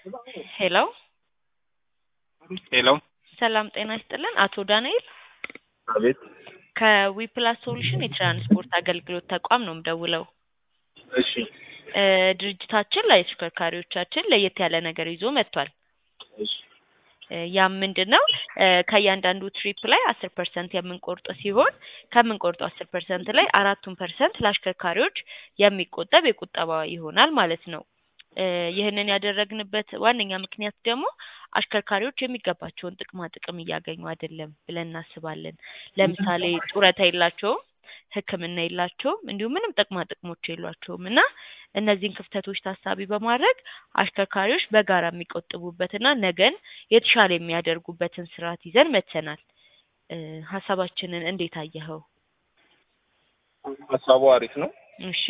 ሄሎ ሄሎ ሰላም ጤና ይስጥልን። አቶ ዳንኤል አቤት። ከዊፕላስ ሶሉሽን የትራንስፖርት አገልግሎት ተቋም ነው የምደውለው። እሺ እ ድርጅታችን ለተሽከርካሪዎቻችን ለየት ያለ ነገር ይዞ መጥቷል። እሺ እ ያም ምንድን ነው እ ከእያንዳንዱ ትሪፕ ላይ አስር ፐርሰንት የምንቆርጥ ሲሆን ከምንቆርጠው አስር ፐርሰንት ላይ አራቱን ፐርሰንት ለአሽከርካሪዎች የሚቆጠብ የቁጠባ ይሆናል ማለት ነው። እ ይህንን ያደረግንበት ዋነኛ ምክንያት ደግሞ አሽከርካሪዎች የሚገባቸውን ጥቅማ ጥቅም እያገኙ አይደለም ብለን እናስባለን። ለምሳሌ ጡረታ የላቸውም፣ ሕክምና የላቸውም፣ እንዲሁም ምንም ጥቅማ ጥቅሞች የሏቸውም እና እነዚህን ክፍተቶች ታሳቢ በማድረግ አሽከርካሪዎች በጋራ የሚቆጥቡበትና ነገን የተሻለ የሚያደርጉበትን ስርዓት ይዘን መጥተናል። እ ሀሳባችንን እንዴት አየኸው? ሀሳቡ አሪፍ ነው። እሺ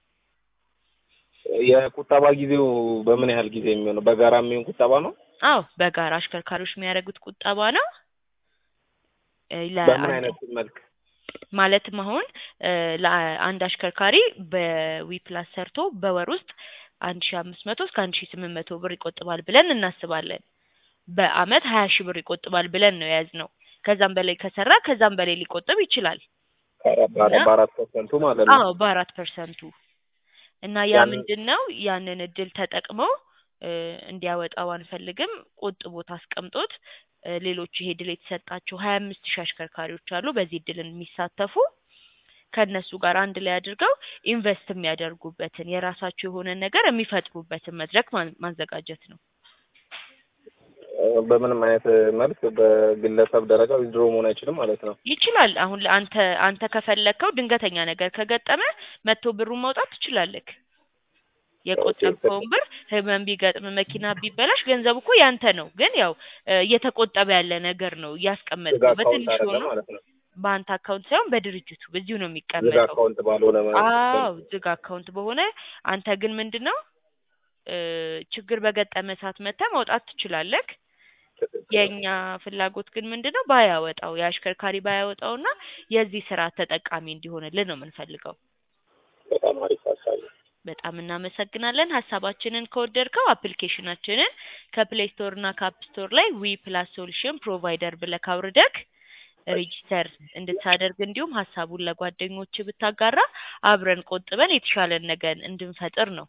የቁጠባ ጊዜው በምን ያህል ጊዜ የሚሆነው? በጋራ የሚሆን ቁጠባ ነው? አዎ በጋራ አሽከርካሪዎች የሚያደርጉት ቁጠባ ነው። እ በምን ለአንድ- አይነት መልክ? ማለትም አሁን እ ለአንድ አሽከርካሪ በዊፕላስ ሰርቶ በወር ውስጥ አንድ ሺ አምስት መቶ እስከ አንድ ሺ ስምንት መቶ ብር ይቆጥባል ብለን እናስባለን። በአመት ሀያ ሺህ ብር ይቆጥባል ብለን ነው የያዝነው። ከዛም በላይ ከሰራ ከዛም በላይ ሊቆጥብ ይችላል። በአራት በአራት- በአራት ፐርሰንቱ ማለት ነው። አዎ በአራት ፐርሰንቱ እና ያ ያንን- ምንድን ነው ያንን እድል ተጠቅመው እ እንዲያወጣው አንፈልግም። ቆጥቦት አስቀምጦት እ ሌሎች ይሄ እድል የተሰጣቸው ሀያ አምስት ሺህ አሽከርካሪዎች አሉ በዚህ እድል የሚሳተፉ ከእነሱ ጋር አንድ ላይ አድርገው ኢንቨስት የሚያደርጉበትን የራሳቸው የሆነ ነገር የሚፈጥሩበትን መድረክ ማ- ማዘጋጀት ነው። እ በምንም አይነት መልክ በግለሰብ ደረጃ ዊዝድሮ መሆን አይችልም ማለት ነው። ይችላል። አሁን ለአንተ አንተ ከፈለግከው ድንገተኛ ነገር ከገጠመ መቶ ብሩን ማውጣት ትችላለህ። የቆጠብከውን ብር ህመም ቢገጥም መኪና ቢበላሽ ገንዘቡ እኮ ያንተ ነው። ግን ያው እ እየተቆጠበ ያለ ነገር ነው ዝግ እያስቀመጥከው አካውንት በትንሽ አይደለም ሆኖ ማለት ነው። በአንተ አካውንት ሳይሆን በድርጅቱ በዚሁ ነው ዝግ የሚቀመጠው። አካውንት ባልሆነ አዎ ዝግ አካውንት በሆነ አንተ ግን ምንድን ነው እ ችግር በገጠመ ሰዓት መተህ ማውጣት ትችላለህ። የእኛ ፍላጎት ግን ምንድን ነው ባያወጣው የአሽከርካሪ ባያወጣውና የዚህ ስራ ተጠቃሚ እንዲሆንልን ነው የምንፈልገው። በጣም አሪፍ ሀሳብ ነው። በጣም እናመሰግናለን። ሀሳባችንን ከወደድከው አፕሊኬሽናችንን ከፕሌይ ስቶር እና ከአፕ ስቶር ላይ ዊ ፕላስ ሶሉሽን ፕሮቫይደር ብለህ አውርደህ ሬጂስተር እንድታደርግ እንዲሁም ሀሳቡን ለጓደኞች ብታጋራ አብረን ቆጥበን የተሻለን ነገር እንድንፈጥር ነው።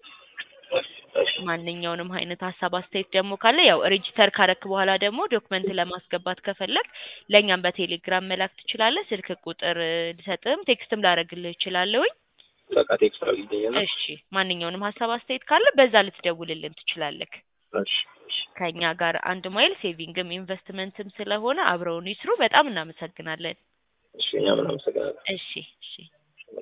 ማንኛውንም አይነት ሀሳብ አስተያየት ደግሞ ካለ ያው ሬጂስተር ካረክ በኋላ ደግሞ ዶክመንት ለማስገባት ከፈለግ ለእኛም በቴሌግራም መላክ ትችላለህ። ስልክ ቁጥር እ ልሰጥህም ቴክስትም ላደርግልህ እችላለሁኝ። በቃ ቴክስት አድርጊልኝ። እሺ ማንኛውንም ሀሳብ አስተያየት ካለ በዛ ልትደውልልን ትችላለህ። እሺ እሺ። ከእኛ ጋር አንድ ማይል ሴቪንግም ኢንቨስትመንትም ስለሆነ አብረውን ይስሩ። በጣም እናመሰግናለን። እሺ እኛም እናመሰግናለን። እሺ እሺ